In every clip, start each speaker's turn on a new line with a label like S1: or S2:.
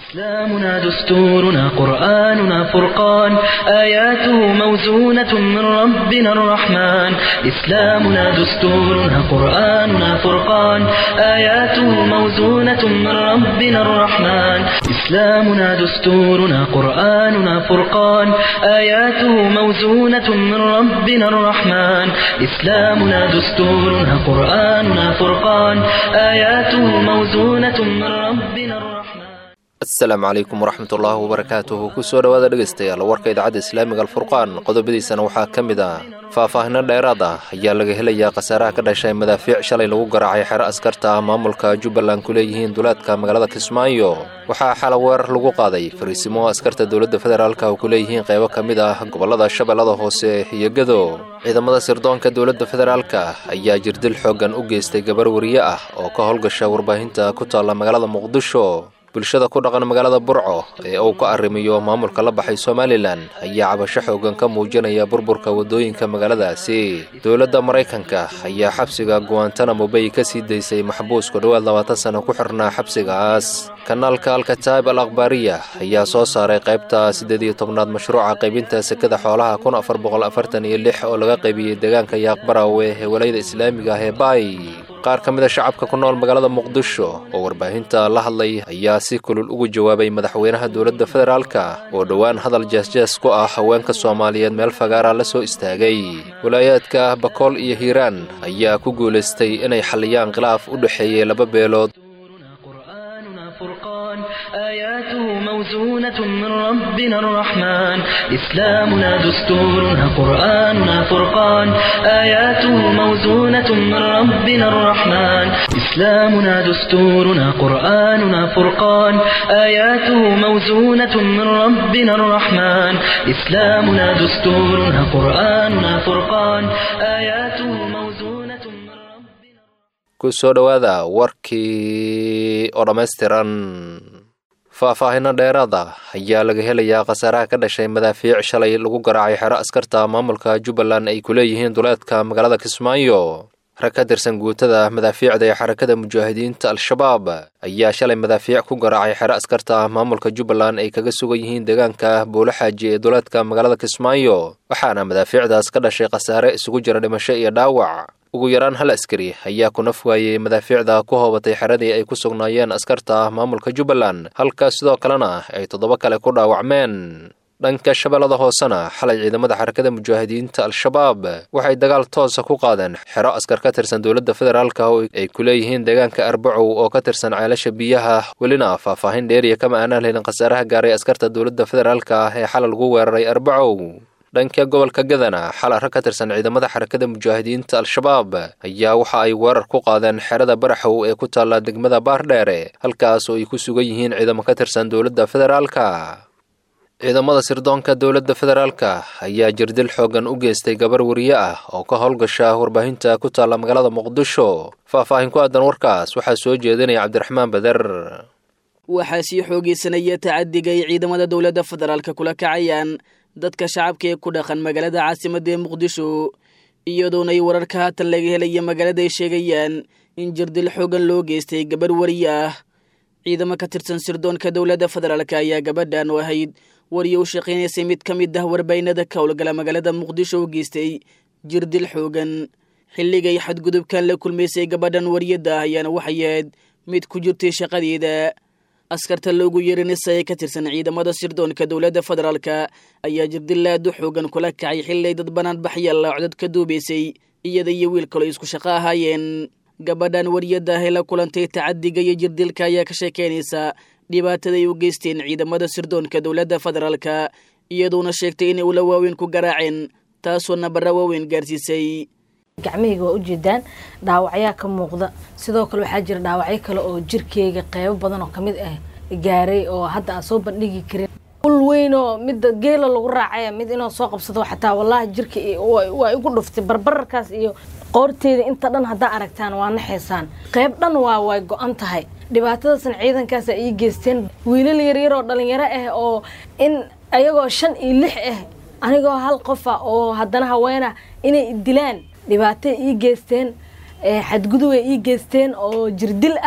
S1: إسلامنا دستورنا قرآننا فرقان آياته موزونة من ربنا الرحمن إسلامنا دستورنا قرآننا فرقان آياته موزونة من ربنا الرحمن إسلامنا دستورنا قرآننا فرقان آياته موزونة من ربنا الرحمن إسلامنا دستورنا قرآننا فرقان آياته موزونة من ربنا الرحمن
S2: asalaamu calaykum waraxmatullaahi wabarakaatuhu kusoo dhowaada dhegaystayaal warka idaacadda islaamiga alfurqaan qodobadiisana waxaa ka mid ah faahfaahino dheeraad ah ayaa laga helayaa khasaaraha ka dhashay madaafiic shalay lagu garaacay xero askarta ah maamulka jubbaland ku leeyihiin duleedka magaalada kismaayo waxaa xala weerar lagu qaaday fariisimo askarta dowladda federaalka oo ku leeyihiin qaybo ka mid ah gobollada shabeellada hoose iyo gado ciidamada sirdoonka dowladda federaalka ayaa jirdil xooggan u geystay gabar wariye ah oo ka howlgasha warbaahinta ku taalla magaalada muqdisho bulshada ku dhaqan magaalada burco ee uu ka arrimiyo maamulka la baxay somalilan ayaa cabasho xoogan ka muujinaya burburka waddooyinka magaaladaasi dowladda maraykanka ayaa xabsiga guantanamo bay ka sii daysay maxbuus ku dhowaad labaatan sano ku xirnaa xabsigaas kanaalka alkataib al akhbaariya ayaa soo saaray qaybta siddeed iyo tobnaad mashruuca qaybinta sekada xoolaha kun afar boqol afartan iyo lix oo laga qaybiyey deegaanka yaaqbarawe ee walayada islaamiga ah ee baay qaar ka mid a shacabka ku nool magaalada muqdisho oo warbaahinta la hadlay ayaa si kulul ugu jawaabay madaxweynaha dowladda federaalka oo dhowaan hadal jeesjees ku ah haweenka soomaaliyeed meel fagaara la soo istaagay walaayaadka bakool iyo hiiraan ayaa ku guulaystay inay xalliyaan khilaaf u dhexeeyey laba beelood
S1: فرقان آياته موزونة من ربنا الرحمن إسلامنا دستورنا قرآننا فرقان آياته موزونة من ربنا الرحمن إسلامنا دستورنا قرآننا فرقان آياته موزونة من ربنا الرحمن إسلامنا دستورنا قرآننا فرقان آياته موزونة من ربنا
S2: kusoo dhowaada warkii oo dhammaystiran faahfaahino dheeraada ayaa laga helayaa khasaaraha ka dhashay madaafiic shalay lagu garaacay xero askarta maamulka jubbaland ay ku leeyihiin duleedka magaalada kismaayo rag ka tirsan guutada madaafiicda ee xarakada mujaahidiinta al-shabaab ayaa shalay madaafiic ku garaacay xero askarta maamulka jubbaland ay kaga sugan yihiin deegaanka buulaxaaji ee duleedka magaalada kismaayo waxaana madaafiicdaas ka dhashay khasaare isugu jira dhimasho iyo dhaawac ugu yaraan hal askari ayaa ku naf waayey madaafiicda ku hoobatay xeradii ay ku sugnaayeen askarta maamulka jubbaland halka sidoo kalena ay toddoba kale ku dhaawacmeen dhanka shabeellada hoosena xalay ciidamada xarakada mujaahidiinta al-shabaab waxay dagaal toosa ku qaadeen xero askar ka tirsan dowladda federaalka oo ay ku leeyihiin deegaanka arbacow oo ka tirsan ceelasha biyaha welina faahfaahin dheeriya kama aanaan helin khasaaraha gaaray askarta dowladda federaalka ah ee xalay lagu weeraray arbacow dhanka gobolka gadana xala rag ka tirsan ciidamada xarakada mujaahidiinta al-shabaab ayaa waxa ay weerar ku qaadeen xerada baraxow ee ku taalla degmada baardheere halkaas oo ay ku sugan yihiin ciidamo ka tirsan dowladda federaalka ciidamada sirdoonka dowladda federaalka ayaa jirdil xooggan u geystay gabar wariye ah oo ka howlgasha warbaahinta ku taalla magaalada muqdisho faahfaahin ku aadan warkaas waxaa soo jeedinaya cabdiraxmaan bader
S3: waxaa sii xoogeysanaya tacadiga ay ciidamada dowladda federaalka kula kacayaan dadka shacabka ee ku dhaqan magaalada caasimadda ee muqdisho iyadoona ay wararka haatan laga helaya magaalada ay sheegayaan in jirdil xoogan loo geystay gabarh wariye ah ciidamo ka tirsan sirdoonka dowladda federaalk ayaa gabadhan oo ahayd wariye u shaqaynaysay mid ka mid ah warbaynada ka howlgala magaalada muqdisho u geystay jirdil xoogan xilligay xadgudubkan la kulmaysay gabadhan wariyadda ah ayaana waxay ahayd mid ku jirtay shaqadeeda askarta loogu yeerinaysa ee ka tirsan ciidamada sirdoonka dowladda federaalka ayaa jirdilaad u xoogan kula kacay xilay dad bannaan baxyaalla codad ka duubaysay iyada iyo wiil kaloo isku shaqo ahaayeen gabadhan wariyadda ah ee la kulantay tacadiga iyo jirdilka ayaa ka sheekeynaysa dhibaataday u geysteen ciidamada sirdoonka dowladda federaalka iyadoona sheegtay inay ula waaweyn ku garaaceen taasoo nabara waaweyn gaarsiisay
S4: gacmahayga waa ujeedaan dhaawacyaa ka muuqda sidoo kale waxaa jira dhaawacyo kale oo jirkeyga qeybo badan oo kamid ah gaaray oo hadda aan soo bandhigi karin ul weyn oo midda geela lagu raacaya mid inoo soo qabsado xataa wallaahi jirka waa igu dhuftay barbararkaas iyo qoorteeda inta dhan haddaa aragtaan waa naxaysaan qeyb dhan waa way go-an tahay dhibaatadaasna ciidankaasa ii geysteen wiilal yaryar oo dhalinyaro ah oo in ayagoo shan iyo lix ah anigoo hal qofa oo haddana haweena inay dilaan dhibaatay ii geysteen xadgudubay ii geysteen oo jirdil ah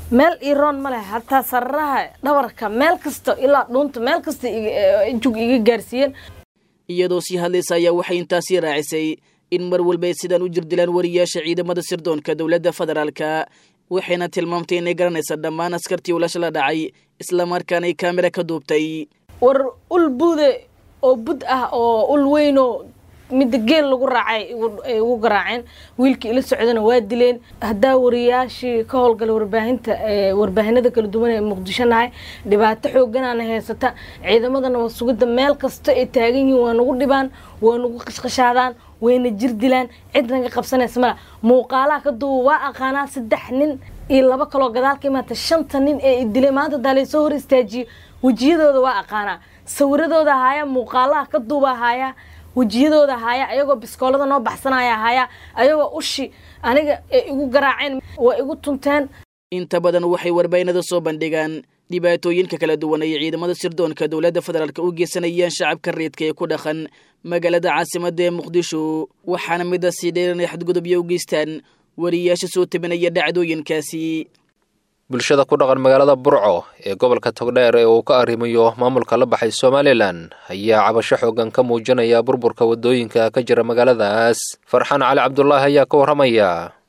S4: meel iroon ma leh hataa sararaha dhabarka meel kasta ilaa dhuunta meel kasta jug iga gaarsiiyeen
S3: iyadoo sii hadlaysa ayaa waxay intaasii raacisay in mar walba ay sidaan u jirdilaan wariyaasha ciidamada sirdoonka dowladda federaalka waxayna tilmaamtay inay garanaysa dhammaan askartii ulasha la dhacay islamarkaana ay kaamira ka duubtay
S4: war ul bude oo bud ah oo ul weynoo midda geel lagu raacay ay ugu garaaceen wiilkii ila socdana waa dileen haddaa wariyaashii ka howlgala warbaahinta warbaahinada kala duwan ee muqdisho nahay dhibaato xooganaana haysata ciidamadana waa sugidda meel kasta ay taagan yihiin waa nagu dhibaan waa nagu qashqashaadaan wayna jir dilaan cid naga qabsanaysa mala muuqaalaha ka duuba waa aqaanaa saddex nin iyo laba kaloo gadaal ka imaata shanta nin ee idilay maanta daa laysoo hor istaajiyo wejiyadooda waa aqaanaa sawiradooda haaya muuqaalaha ka duuba haaya wejiyadooda haaya ayagoo biskoolada noo baxsanaya haaya ayagoo ushi aniga ay igu garaaceen waa igu tunteen
S3: inta badan waxay warbaahinada soo bandhigaan dhibaatooyinka kala duwan ay ciidamada sirdoonka dowladda federaalk u geysanayaan shacabka reedka ee ku dhaqan magaalada caasimada ee muqdisho waxaana midaasii dheer inay xadgudubyo u geystaan wariyaasha soo tabinaya dhacdooyinkaasi
S2: bulshada ku dhaqan magaalada burco ee gobolka togdheer ee uu ka arrimayo maamulka la baxay somalilan ayaa cabasho xoogan ka muujinaya burburka waddooyinka ka jira magaaladaas farxaan cali cabdulaahi ayaa ka warramaya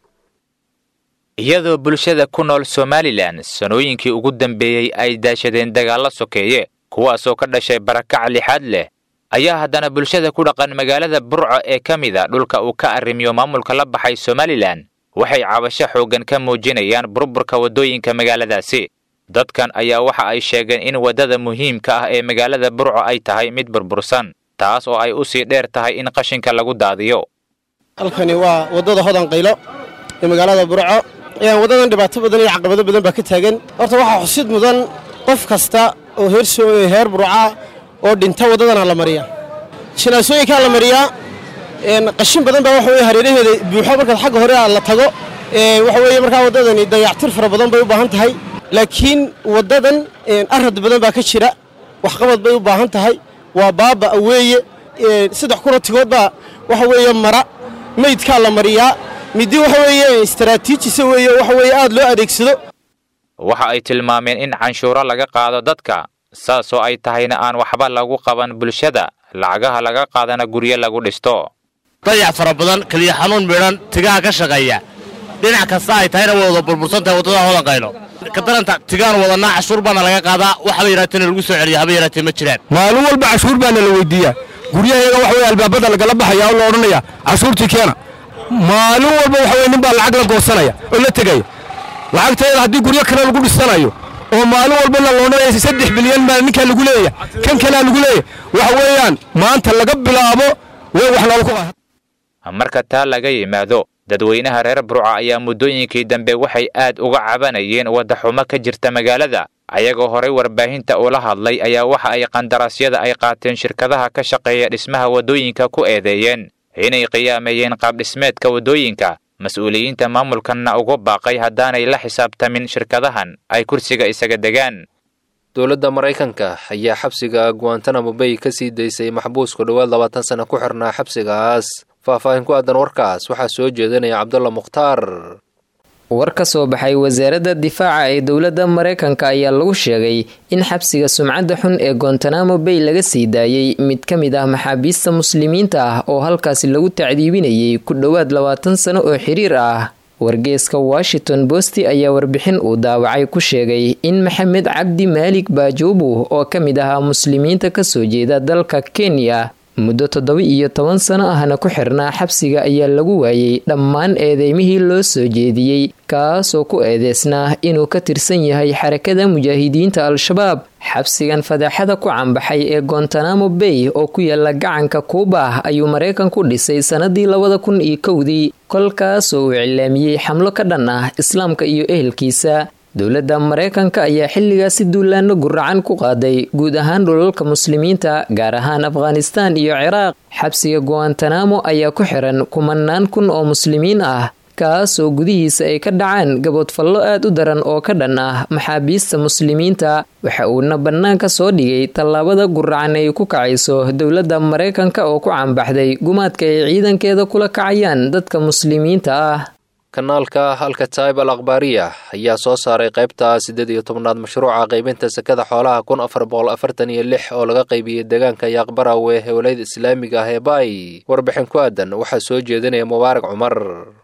S5: iyadoo bulshada ku nool somalilan sanooyinkii ugu dambeeyey ay daashadeen dagaallo sokeeye kuwaasoo ka dhashay barakac lixaad leh ayaa haddana bulshada ku dhaqan magaalada burco ee ka mid a dhulka uu ka arrimiyo maamulka la baxay somalilan waxay cabasho xooggan ka muujinayaan burburka waddooyinka magaaladaasi dadkan ayaa waxa ay sheegeen in waddada muhiimka ah ee magaalada burco ay tahay mid burbursan taas oo ay u sii dheer tahay in qashinka lagu daadiyo
S6: halkani waa waddada hodan qaylo ee magaalada burco waddadan dhibaato badan iyo caqabado badan baa ka taagan horta waxaa xusid mudan qof kasta oo heer burca oo dhinta waddadana la mariyaa jinaasooyinkaa la mariyaa qashin badan baa waxa weye hareeraheeda buuxo markaad xagga hore la tago waxa weeye markaa waddadani dayactir fara badan bay u baahan tahay laakiin waddadan arad badan baa ka jira waxqabad bay u baahan tahay waa baaba weeye saddex kuratigood baa waxa weeye mara meydkaa la mariyaa middi waxa weeye istaraatiijisa weeye waxa weeye aad loo adeegsado
S5: waxa ay tilmaameen in canshuuro laga qaado dadka saasoo ay tahayna aan waxba lagu qaban bulshada lacagaha laga qaadana guryo lagu dhisto
S7: dayac fara badan keliya xanuun midhan tigaha ka shaqeeya dhinac kasta ay tahayna way wada burbursan tahay waddada hodan qaylo ka daranta tigaan wadanaa cashuur baana laga qaadaa waxba yaraateena lagu soo celiya haba yaraatee ma jiraan
S8: maalin walba cashuur baana la weydiiyaa guryahayaga waxa weye albaabada lagala baxaya oo la odhanaya cashuurtii keena maalin walba waxa weye nin baa lacag la goosanaya oo la tegaya lacagteeda haddii guryo kale lagu dhisanayo oo maalin walba la loodhanaya saddex bilyan baa ninkaa lagu leeyahay kan kalea lagu leeyahay waxa weeyaan maanta laga bilaabo way wax noola ku
S5: marka taa laga yimaado dadweynaha reer burca ayaa muddooyinkii dambe waxay aad uga cabanayeen waddaxumo ka jirta magaalada ayagoo horay warbaahinta ula hadlay ayaa waxa ay qandaraasyada ay qaateen shirkadaha ka shaqeeya dhismaha waddooyinka ku eedeeyeen inay qiyaameeyeen qaabdhismeedka waddooyinka mas-uuliyiinta maamulkanna ugu baaqay haddaanay la xisaabtamin shirkadahan ay kursiga isaga degaan
S2: dowladda maraykanka ayaa xabsiga guantanamo bay ka sii daysay maxbuus ku dhowaad labaatan sana ku xirnaa xabsigaas faahfaahin ku aadan warkaas waxaa soo jeedinaya cabdulla mukhtaar
S9: war ka soo baxay wasaaradda difaaca ee dowladda maraykanka ayaa lagu sheegay in xabsiga sumcadda xun ee gontanamo bay laga sii daayey mid ka mid ah maxaabiista muslimiinta ah oo halkaasi lagu tacdiibinayay ku dhowaad labaatan sano oo xiriir ah wargeeska washington bosti ayaa warbixin uu daawacay ku sheegay in maxamed cabdi maalig baajuubu oo ka mid ahaa muslimiinta kasoo jeeda dalka kenya muddo toddoba iyo toban sano ahna ku xirnaa xabsiga ayaa lagu waayey dhammaan eedeymihii loo soo jeediyey kaasoo ku eedeysnaa inuu ka tirsan yahay xarakada mujaahidiinta al-shabaab xabsigan fadaaxada ku cambaxay ee gontanamo bay oo ku yaala gacanka kuuba ayuu maraykan ku dhisay sannadii labada kun iyo kowdii kolkaasoo uu iclaamiyey xamlo ka dhan ah islaamka iyo ehelkiisa dowladda maraykanka ayaa xilligaasi duulaano guracan ku qaaday guud ahaan dhulalka muslimiinta gaar ahaan afghanistaan iyo ciraaq xabsiga guantanamo ayaa ku xiran kumanaan kun oo muslimiin ah kaasoo gudihiisa ay ka dhacaan gaboodfallo aad u daran oo ka dhan ah maxaabiista muslimiinta waxa uuna bannaanka soo dhigay tallaabada guracan ay ku kacayso dowladda maraykanka oo ku cambaxday gumaadka ay ciidankeeda kula kacayaan dadka muslimiinta ah
S2: kanaalka alkataib al akhbaariya ayaa soo saaray qaybta siddeed iyo tobnaad mashruuca qaybinta sekada xoolaha kun afar boqol afartan iyo lix oo laga qaybiyey deegaanka yaaqbarawe ee walayada islaamiga ah ee baay warbixin ku aadan waxaa soo jeedinaya mubaarak cumar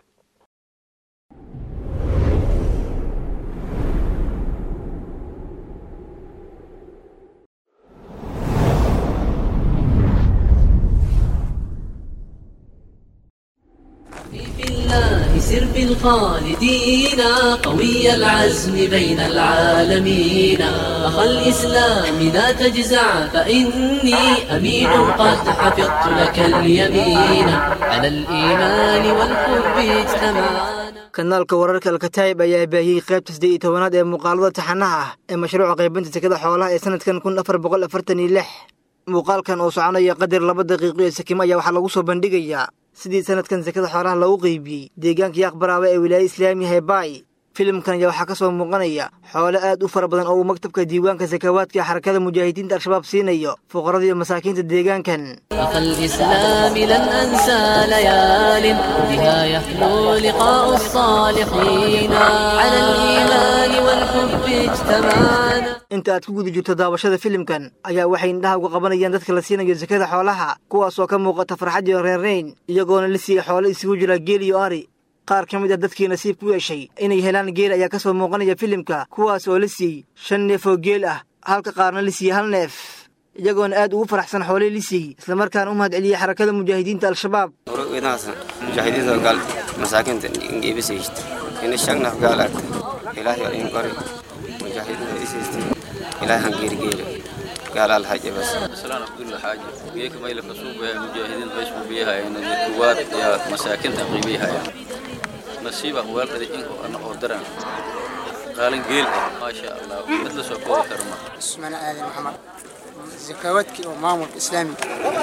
S10: الله سر بالخالدين قوي العزم بين العالمين أخا الإسلام لا تجزع فإني أمين قد حفظت لك اليمين على الإيمان والحب اجتمعنا
S11: kanaalka wararka alkataayib ayaa baahiyey qaybta siddeed iyo tobanaad ee muuqaalada taxanaha ah ee mashruuca qaybinta sekada xoolaha ee sanadkan kun afar boqol afartan iyo lix muuqaalkan oo soconaya qadar laba daqiiqo ee sakimo ayaa waxaa lagu soo bandhigayaa sidii sanadkan sekada xoolaha loogu qaybiyey deegaanka yaaqbaraawe ee wilaaya islaamiga hebaay filimkan ayaa waxaa ka soo muuqanaya xoole aad u fara badan oo uu maktabka diiwaanka sakawaadka ee xarakada mujaahidiinta al-shabaab siinayo fuqarada iyo masaakiinta deegaankan
S10: أخ الإسلام لن أنسى ليال بها يحلو لقاء الصالحين على الإيمان والحب اجتمعنا
S11: inta aad ku guda jirto daawashada filimkan ayaa waxay indhaha uga qabanayaan dadka la siinayo sekada xoolaha kuwaasoo ka muuqata farxad iyo reerrayn iyagoona la siiyey xoolo isugu jira geel iyo ari qaar ka mid ah dadkii nasiib ku yeeshay inay helaan geel ayaa ka soo muuqanaya filimka kuwaas oo la siiyey shan neef oo geel ah halka qaarna la siiyey hal neef iyagoona aad ugu faraxsan xoolihii la siiyey islamarkaana u mahad celiyey xarakada mujaahidiinta al-shabaab
S12: winahasan mujaahidiinta gaal masaakiinta ngeebisaysta ina shagnaf gaal arta ilaahay oo in qori mujaahidiinta isaysta ilaahay han geerigeeri gaal al haje bas
S13: سلام عبد الله حاجة بيك ما يلف سوق مجاهدين بيش بيها يعني الكوات يا مساكن تقريبيها يعني نصيبة والد إنك أنا أقدران قال قيل ما شاء الله مثل سوق كرمه
S14: اسمنا آدم محمد زكواتك ومامور إسلامي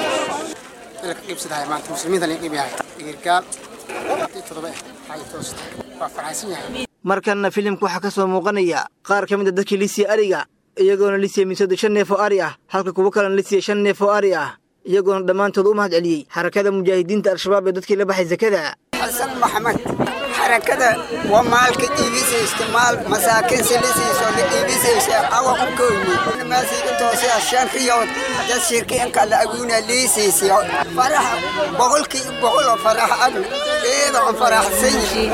S14: لك قيب سدها ما أنت مسلمين اللي قيب هاي قال تضبع هاي توست وفرحسين يعني
S11: markanna filimka waxaa ka soo muuqanaya qaar ka mid a dadkii la siiyey ariga iyagoona la siiyey miisooda shan neef oo ari ah halka kuwo kalena la siiyey shan neef oo ari ah iyagoona dhammaantood u mahad celiyey xarakada mujaahidiinta al-shabaab ee dadkii la baxay sakada
S15: xasan maxamed xarakada waa maalka iibisaysta maal masaakiin silisiiso la iibisaysa awa u koyni maasiga toose shan riyood dad shirkiinka la aguuna liisiisay faraxa boqolkii boqol oo farax agna iyada aan faraxsan yihiin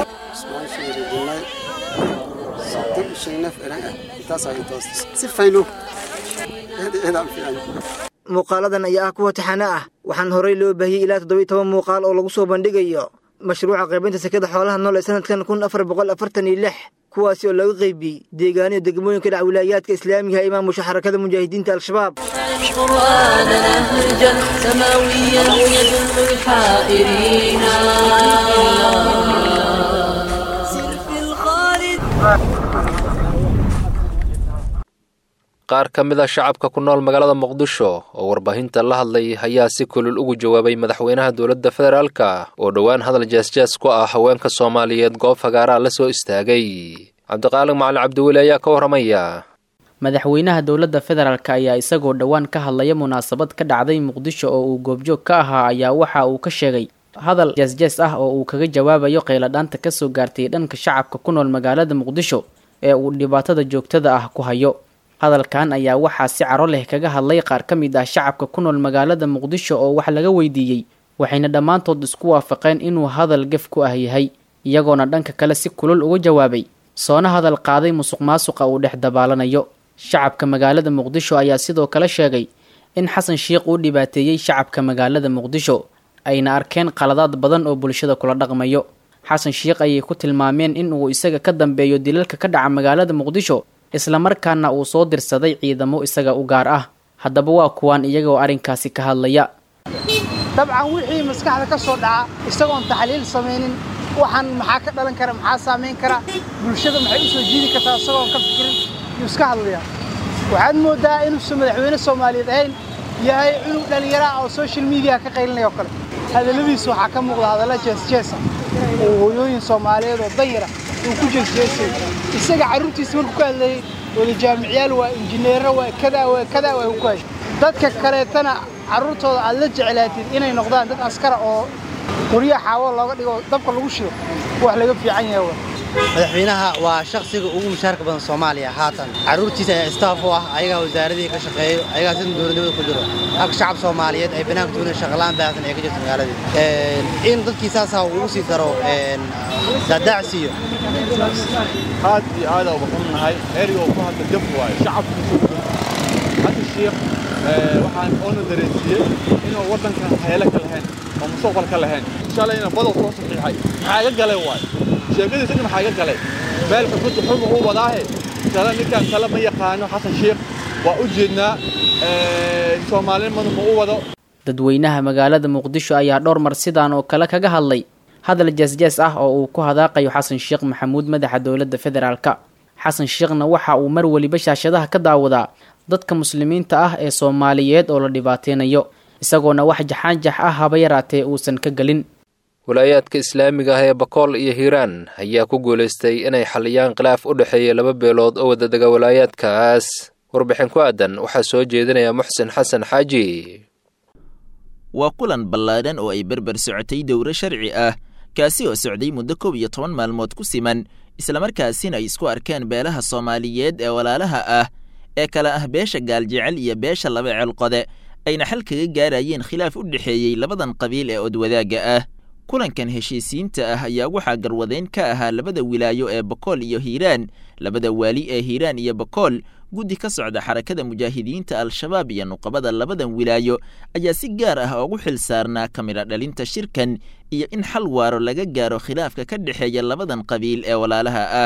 S11: muuqaaladan ayaa ah kuwa taxane ah waxaan horey loo baahiyey ilaa toddobiyo toban muuqaal oo lagu soo bandhigayo mashruuca qaybinta sekada xoolaha nool ee sanadkan kun afar boqol afartan iyo lix kuwaasi oo laga qaybiyey deegaaniyo degmooyinka dhac wilaayaadka islaamiga ee maamusha xarakada mujaahidiinta al-shabaab
S10: قرآننا نهجا سماويا يدل الحائرين سر في الخالد
S2: qaar ka mid a shacabka ku nool magaalada muqdisho oo warbaahinta la hadlay ayaa si kulul ugu jawaabay madaxweynaha dowladda federaalka oo dhowaan hadal jeesjees ku ah haweenka soomaaliyeed goob fagaaraa la soo istaagay cabdiqaalig macalin cabdiweli ayaa ka warramaya
S16: madaxweynaha dowladda federaalk ayaa isagoo dhowaan ka hadlaya munaasabad ka dhacday muqdisho oo uu goobjoog ka ahaa ayaa waxa uu ka sheegay hadal jeesjees ah oo uu kaga jawaabayo qayladhaanta kasoo gaartay dhanka shacabka ku nool magaalada muqdisho ee uu dhibaatada joogtada ah ku hayo hadalkan ayaa waxaa si caro leh kaga hadlay qaar ka mid ah shacabka ku nool magaalada muqdisho oo wax laga weydiiyey waxayna dhammaantood isku waafaqeen inuu hadal gef ku ah yahay iyagoona dhanka kale si kulul uga jawaabay soona hadal qaaday musuq maasuqa uu dhex dabaalanayo shacabka magaalada muqdisho ayaa sidoo kale sheegay in xasan sheikh uu dhibaateeyey shacabka magaalada muqdisho ayna arkeen qaladaad badan oo bulshada kula dhaqmayo xasan sheikh ayay ku tilmaameen in uu isaga ka dambeeyo dilalka ka dhaca magaalada muqdisho islamarkaana uu soo dirsaday ciidamo isaga u gaar ah haddaba waa kuwaan iyagoo arrinkaasi ka hadlaya
S14: dabcan wixii maskaxda ka soo dhaca isagoon taxliil samaynin waxaan maxaa ka dhalan kara maxaa saamayn kara bulshada maxay u soo jiidi kartaa isagoon ka fikirin yuu iska hadlayaa waxaad mooddaa inuusan madaxweyne soomaaliyeed ahayn yahay cunug dhallinyara oo social media ka qaylinaya oo kale hadalladiisu waxaa ka muuqda hadalla jeesjeesa oo hooyooyin soomaaliyeed oo danyara uu ku jeesjeesay isaga carruurtiisa markuu ka hadlayay wada jaamicyaal waa injineero waa kadaa waa kadaa waa ku hay dadka kaleetana carruurtooda aad la jeclaatid inay noqdaan dad askara oo qoryaha xaawo looga dhigo dabka lagu shido wax laga fiican yahay wa
S17: madaxweynaha waa shakhsiga ugu mushaarka badan soomaaliya haatan carruurtiisa ayaa istaaf u ah ayagaa wasaaradii ka shaqeeyo ayagaa sida dowladnimada ku jiro halka shacab soomaaliyeed ay banaanka tuunan shaqalaan baahsan ay ka jirto magaaladii in dadkii saasaa ugu sii daro daadaacsiiyo
S18: aad iyo aad uga xunnahay erigoo ku hadla jab waaye shacabkiisu hadda shiikh waxaan oona dareensiiyey inuu waddankan hayalo ka lahayn oo mustaqbal ka lahayn shalayna badow soo saxiixay maxaa iga galay waaye sheekadiisa dhin maxaa iga galay meel xukunta xuma uu wadaahe shala ninkan kale ma yaqaano xasan shiikh waa u jeednaa soomaalinimadu ma u wado
S16: dadweynaha magaalada muqdisho ayaa dhowr mar sidaan oo kale kaga hadlay hadal jeesjees ah oo uu ku hadaaqayo xasan sheekh maxamuud madaxa dowladda federaalka xasan sheekhna waxa uu mar weliba shaashadaha ka daawadaa dadka muslimiinta ah ee soomaaliyeed oo la dhibaateynayo isagoona wax jaxaanjax ah haba yaraatee uusan ka gelin
S2: walaayaadka islaamiga ah ee bakool iyo hiiraan ayaa ku guulaystay inay xaliyaan khilaaf u dhexeeya laba beelood oo wadadega walaayaadkaas warbixin ku aadan waxaa soo jeedinaya muxsin xasan xaaji
S19: waa kulan ballaadhan oo ay berber socotay dowro sharci ah kaasi oo socday muddo koob iyo toban maalmood ku siman islamarkaasina ay isku arkeen beelaha soomaaliyeed ee walaalaha ah ee kala ah beesha gaaljecel iyo beesha laba ceelqode ayna xal kaga gaarayeen khilaaf u dhexeeyey labadan qabiil ee odwadaagga ah kulankan heshiisiinta ah ayaa waxaa garwadeyn ka ahaa labada wilaayo ee bakool iyo hiiraan labada waali ee hiiraan iyo bakool guddi ka socda xarakada mujaahidiinta al-shabaab iyo nuqabada labadan wilaayo ayaa si gaar ah ugu xil saarnaa ka midha dhalinta shirkan iyo in xal waaro laga gaaro khilaafka ka dhexeeya labadan qabiil ee walaalaha ah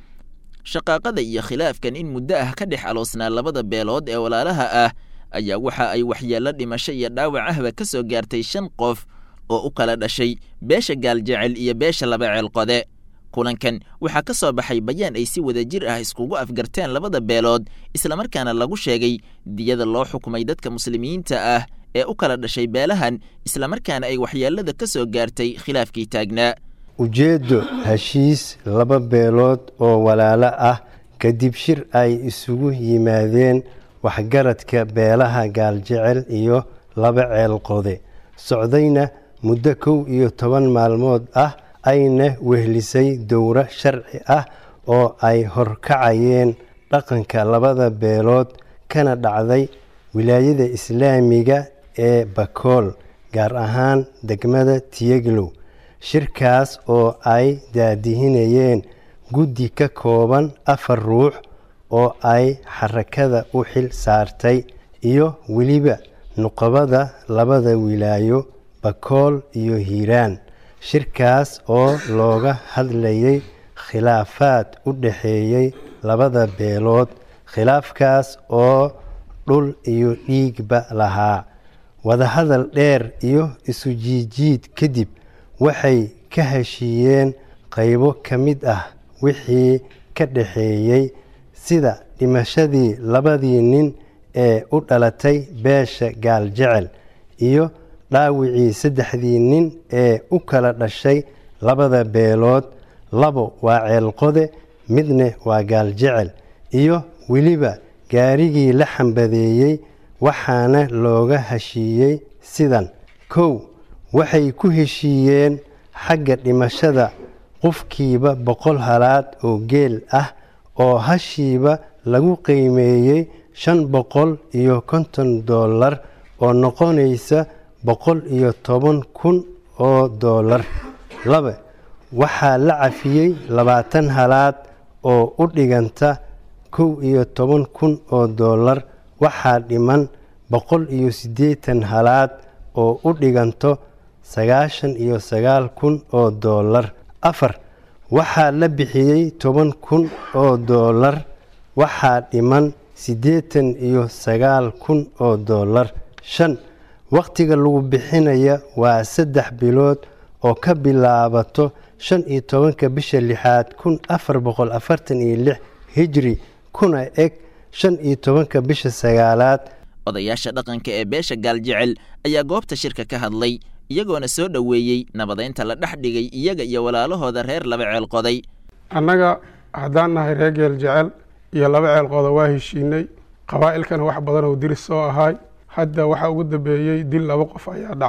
S19: shaqaaqada iyo khilaafkan in muddo ah ka dhex aloosnaa labada beelood ee walaalaha ah ayaa waxa ay waxyeello dhimasho iyo dhaawac ahba ka soo gaartay shan qof oo u kala dhashay beesha gaaljecel iyo beesha laba ceelqode kulankan waxaa ka soo baxay bayaan ay si wada jir ah iskugu afgarteen labada beelood islamarkaana lagu sheegay diyada loo xukumay dadka muslimiinta ah ee u kala dhashay beelahan islamarkaana ay waxyeelada ka soo gaartay khilaafkii taagnaa
S20: ujeeddo heshiis laba beelood oo walaalo ah kadib shir ay isugu yimaadeen waxgaradka beelaha gaaljecel iyo laba ceelqode socdayna muddo kow iyo toban maalmood ah ayna wehlisay dowro sharci ah oo ay horkacayeen dhaqanka labada beelood kana dhacday wilaayada islaamiga ee bakool gaar ahaan degmada tiyeglow shirkaas oo ay daadihinayeen guddi ka kooban afar ruux oo ay xarakada u xil saartay iyo weliba nuqabada labada wilaayo bakool iyo hiiraan shirkaas oo looga hadlayay khilaafaad u dhexeeyey labada beelood khilaafkaas oo dhul iyo dhiigba lahaa wadahadal dheer iyo isu jiijiid kadib waxay ka heshiiyeen qaybo ka mid ah wixii ka dhexeeyey sida dhimashadii labadii nin ee u dhalatay beesha gaaljecel iyo dhaawicii saddexdii nin ee u kala dhashay labada beelood labo waa ceelqode midna waa gaaljecel iyo weliba gaarigii la xambadeeyey waxaana looga heshiiyey sidan kow waxay ku heshiiyeen xagga dhimashada qofkiiba boqol halaad oo geel ah oo hashiiba lagu qiimeeyey shan boqol iyo konton dollar oo noqonaysa boqol iyo toban kun oo dollar laba waxaa la cafiyey labaatan halaad oo u dhiganta kow iyo toban kun oo dollar waxaa dhiman boqol iyo siddeetan halaad oo u dhiganto sagaashan iyo sagaal kun oo dollar afar waxaa la bixiyey toban kun oo dollar waxaa dhiman siddeetan iyo sagaal kun oo dollar shan wakhtiga lagu bixinaya waa saddex bilood oo ka bilaabato shan iyo tobanka bisha lixaad kun afar boqol afartan iyo lix hijri kuna eg shan iyo tobanka bisha sagaalaad
S19: odayaasha dhaqanka ee beesha gaaljecel ayaa goobta shirka ka hadlay iyagoona soo dhoweeyey nabadeynta la dhex dhigay iyaga iyo walaalahooda reer laba ceel qoday
S21: annaga haddaan nahay reer geel jecel iyo laba ceel qoda waa heshiinay qabaa'ilkana wax badan oo diris soo ahaay hadda waxaa ugu dambeeyey dil laba qof ayaa dhacay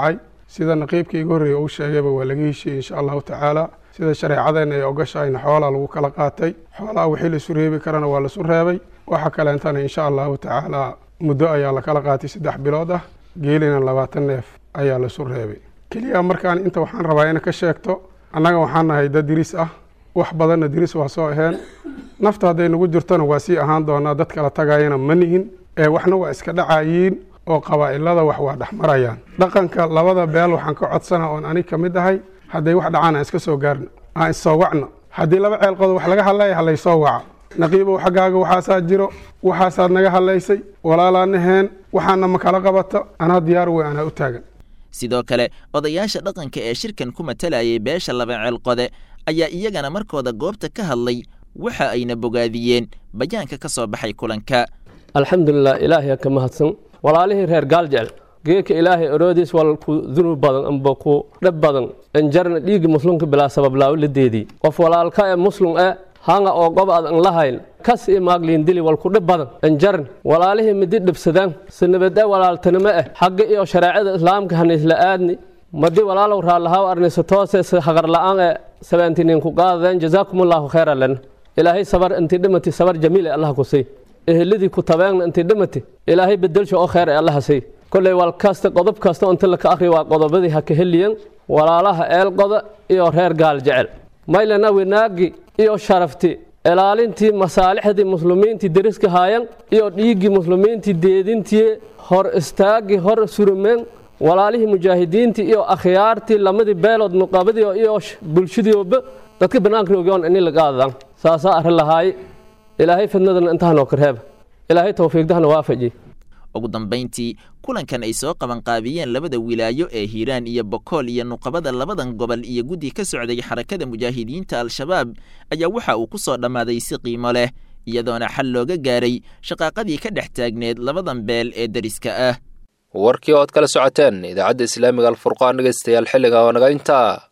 S21: sida naqiibka iga horreeya uu sheegayba waa laga heshiiyey insha allahu tacaala sida shareecadeenna ay ogashahayna xoolaa lagu kala qaatay xoolaha wixii laisu reebi karana waa laisu reebay waxa kaleentana insha allahu tacaala muddo ayaa la kala qaatay saddex bilood ah geelina labaatan neef ayaa laisu reebay keliya markaan inta waxaan rabaa ina ka sheegto annaga waxaan nahay dad diris ah wax badanna diris waa soo aheen nafta hadday nagu jirtona waa sii ahaan doonaa dad kala tagayana ma nihin ee waxna waa iska dhacayiin oo qabaa'ilada wax waa dhex marayaan dhaqanka labada beel waxaan ka codsana oon anig ka mid ahay hadday wax dhacaan aan iska soo gaarno aan issoo wacno haddii laba ceelqodo wax laga hadlaya halaysoo waca naqiibow xaggaaga waxaasaa jiro waxaasaad naga hadlaysay walaalaa waxaana ma kala qabato anaa diyaar wey anaa u taagan
S19: sidoo kale odayaasha dhaqanka ee shirkan ku matalayay beesha laba ceelqode ayaa iyagana markooda goobta ka hadlay waxa ayna bogaadiyeen bayaanka ka soo baxay kulanka
S1: alxamdulilah ilaahay ka mahadsan walaalihii reer gaaljecel geeka ilaahay oroodiis wal ku dunub badan amba ku dhab badan anjarna dhiigga muslimka bilaa sabab laawladeedii qof walaalka ee muslim e hanga oo gob ad an lahayn kas iyo maagliin dili wal ku dhib badan anjarn walaalihii midi dhibsadaan sanabade walaaltanimo ah xagga iyo shareecada islaamka haniisla aadni madi walaalow raallahaw arnisa toose haqar la'aan ee sabeentinin ku qaadadeen jazaakumullahu khayra lana ilaahay sabar intii dhimati sabar jamiil ee allah ku sii eheladii ku tabeegna intii dhimati ilaahay bedelsha oo khayr ee allaha sii kolley wal kasta qodob kasta inta laka akhri waa qodobadii ha ka heliyan walaalaha eelqoda iyo reer gaal jecel maylana wanaagi iyo sharafti ilaalintii masaalixdii muslimiintii deriska haayan iyo dhiiggii muslimiintii deedintii hor istaagii hor surumeen walaalihii mujaahidiintii iyo akhyaartii lamadii beelood nuqabadii iyo bulshadiiba dadka banaanka roogyoon ini lagaadaan saasaa arrin lahaay ilaahay fidnadana intahanoo karheeba ilaahay tawfiiqdahana waafaji
S19: ugu dambayntii kulankan ay soo qabanqaabiyeen labada wilaayo ee hiiraan iyo bokool iyo nuqabada labadan gobol iyo guddi ka socday xarakada mujaahidiinta al-shabaab ayaa waxa uu ku soo dhammaaday si qiimo leh iyadoona xal looga gaaray shaqaaqadii ka dhex taagneed labadan beel ee deriska ah
S2: warkii ood kala socoteen idaacadda islaamiga alfurqaan dhegeystayaal xilliga oo naga intaa